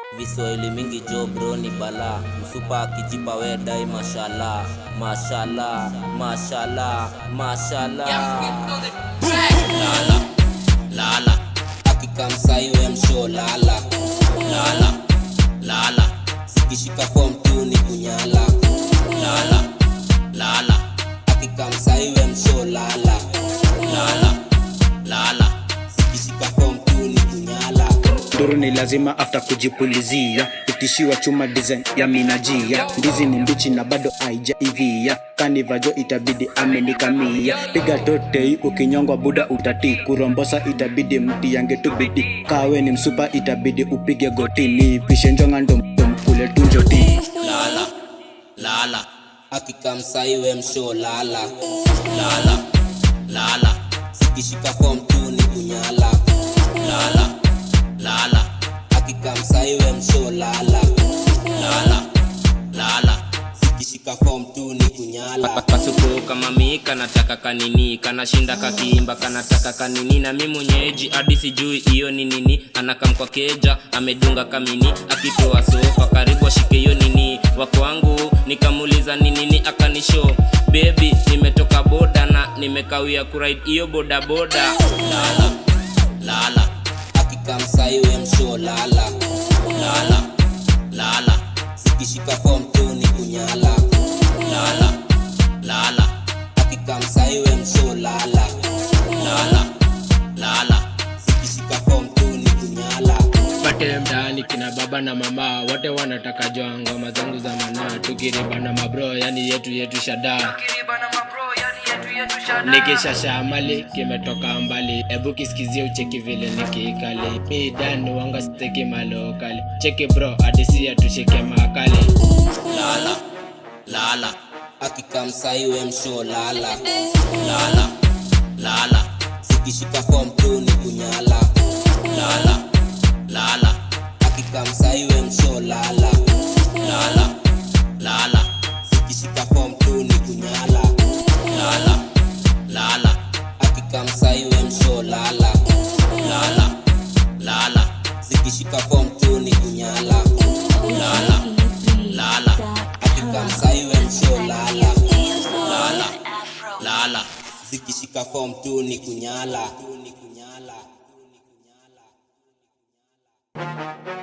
Viswahili mingi jo bro ni bala msupa akijipa we dai mashallah mashallah mashallah mashallah lala lala akikamsaiwe msho lala lala lala sikishika form tu ni kunyala lala lala akikamsaiwe msho lala lala lala sikishika form tu ni kunyala duru ni lazima after kujipulizia kutishiwa chuma design ya minajia ndizi ni mbichi na bado aijaivia kanivajo itabidi amenikamia piga totei ukinyongwa buda utati kurombosa itabidi mti yange tubidi kawe ni msupa itabidi upige gotini pishe njonga ndo mkule tunjoti lala lala akikamsaiwe msho lala lala lala sikishika form tu ni kunyala lala lala akikamsaiwe msho lala lala lala sikishika form tu ni kunyala pasuko kama mika nataka kanini kanashinda kakiimba kanataka kanini na mi mwenyeji hadi sijui hiyo ni nini anakam kwa keja amedunga kamini akitoa sofa karibu ashike hiyo nini wakwangu nikamuuliza ni nini akanisho bebi nimetoka boda na nimekawia kuride hiyo bodaboda lala lala akikamsaiwe msho lala lala lala sikishika form tu ni kunyala lala lala akikamsaiwe msho lala lala lala sikishika form tu ni kunyala pate mtaani kina baba na mama wote wanataka joa ngoma zangu za manaa tukiriba na mabro yani yetu yetu shada nikishasha mali kimetoka mbali ebu kisikizie ucheki vile nikiikali mi dani wanga steki malokali cheki bro adisia tushike makali lala lala akikamsaiwe msho lala lala lala sikishika form tu ni kunyala lala lala akikamsaiwe msho lala lala lala sikishika form tu ni kunyala lala lala akikamsaiwe msho lala lala lala sikishika form tu ni kunyala lala lala akikamsaiwe msho lala lala lala zikishika form tu ni kunyala